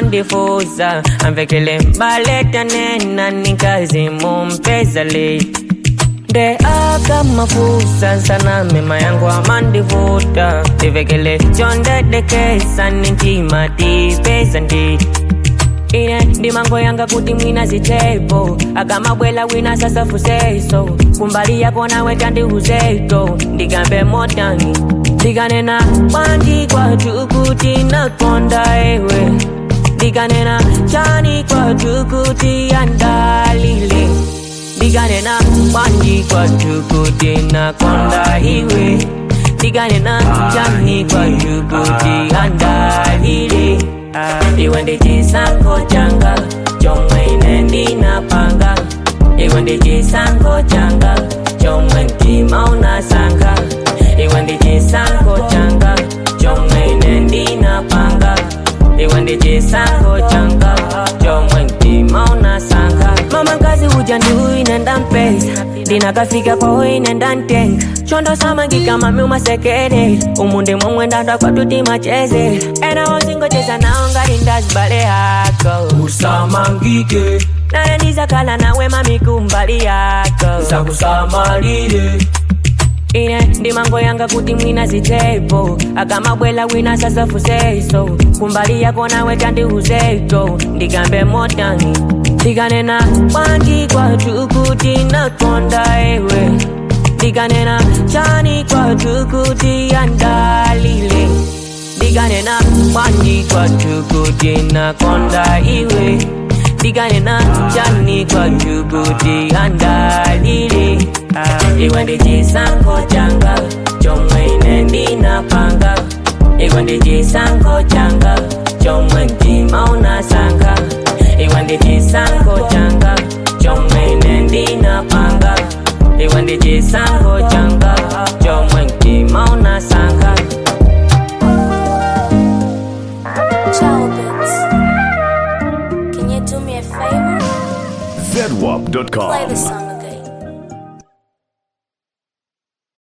mandifuza amvekele mbaleta nena nikazi mumpeza late nde akamafusa sana mema yangu amandivuta tivekele chondedekesa nintima tipesa nditi ine ndimango yanga kuti mwina zitepo akamabwela wina sasa fuseso kumbali yako nawe tandiuzeto ndigambe motani ndikanena kwandi kwatu kuti nakonda ewe ndikanena chani kwatu kuti andalile ndikanena kwandi kwatu kuti nakonda iwe ndikanena chani kwatu kuti andalile iwe ndi chisankho changa chomwe ine ndinapanga iwe ndi chisankho changa chomwe mtima unasankha iwe ndi chisankho changa chomwe ine ndinapanga iwe ndi chisankho changa chomwe mtima unasankha mama mkazi uja ndiuyu ine ndampeza ndinakafika kwawo ine ndantenga chondo samangika mami umasekere umu ndi momwe ndandwa kwatuti macheze ena wosingocheza nawo ngati ndazibale yako usamangike naye ndizakhala nawe mami kumbali yako zakusamalire ine ndimango yanga kuti mwina zitepo akamabwela wina sasafuseso kumbali yako nawe tandiuzeto ndigambe motani ndikanena kwandi kwatu kuti nakonda ewe ndikanena chani kwatu kuti andalile ndikanena kwandi kwatu kuti nakonda iwe ndikanena chani kwatu kuti andalile iwe ndi chisankho changa chomwe ine ndinapanga iwe ndi chisankho changa chomwe mtima unasankha iwe ndi chisankho changa chomwe ine ndinapanga iwe ndi chisankho changa chomwe mtima unasankha Ciao, Bits. Can you do me a favor? ZWAP.com. Play the song